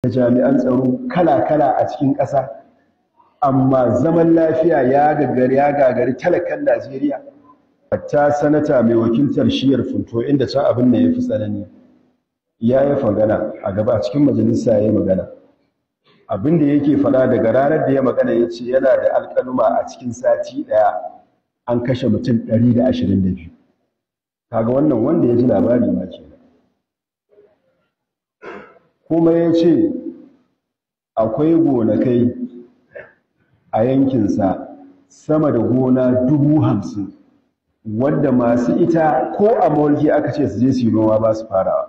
da jami'an tsaro kala-kala a cikin ƙasa amma zaman lafiya ya gagari ya gagari talakan Najeriya hatta sanata mai wakiltar shiyar funto inda can abin da ya fi tsanani ya yi magana a gaba a cikin majalisa ya yi magana abin da yake faɗa daga ranar da ya magana ya ce yana da alƙaluma a cikin sati ɗaya an kashe mutum 122 kaga wannan wanda ya ji labari ma ke kuma ya ce akwai gonakai a yankinsa sama da gona dubu hamsin wadda masu ita ko a mawalki aka ce su je su yi noma ba su farawa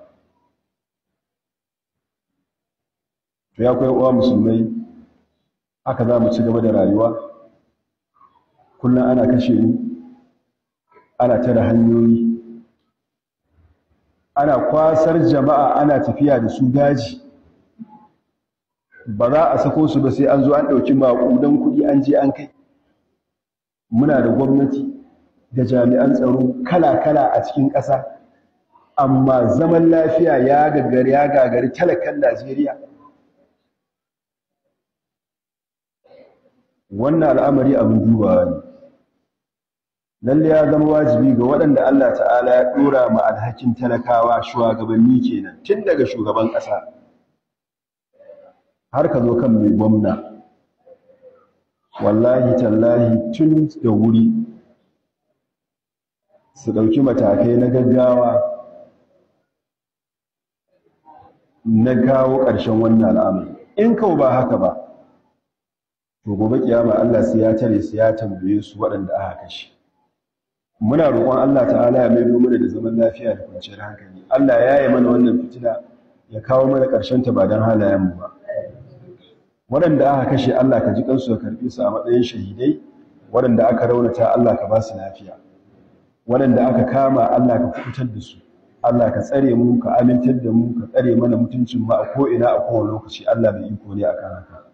to ya kwai uwa musulmai haka za mu ci gaba da rayuwa kullum ana kashe mu ana tara hanyoyi ana kwasar jama'a ana tafiya da su daji ba za a sako su ba sai an zo an ɗauki maƙudan kuɗi an je an kai muna da gwamnati da jami'an tsaro kala-kala a cikin ƙasa amma zaman lafiya ya gagari ya gagari talakan najeriya wannan al'amari abin dubawa ne lalle ya zama wajibi ga waɗanda Allah ta'ala ya ɗora ma alhakin talakawa shugabanni kenan tun daga shugaban ƙasa har ka zo kan mai gwamna wallahi tallahi tun da wuri su ɗauki matakai na gaggawa na kawo ƙarshen wannan al'amari in kawo ba haka ba to gobe kiyama Allah sai ya tare su ya tambaye su waɗanda aka kashe muna roƙon Allah ta'ala ya maido mana da zaman lafiya da kwanciyar hankali Allah ya yi mana wannan fitina ya kawo mana ƙarshen ta ba don halayen mu ba waɗanda aka kashe Allah ka ji kansu ka karɓe su a matsayin shahidai waɗanda aka raunata Allah ka ba su lafiya waɗanda aka kama Allah ka kubutar da su Allah ka tsare mu ka amintar da mu ka tsare mana mutuncin mu a ko ina a kowane lokaci Allah bai iko ne akan haka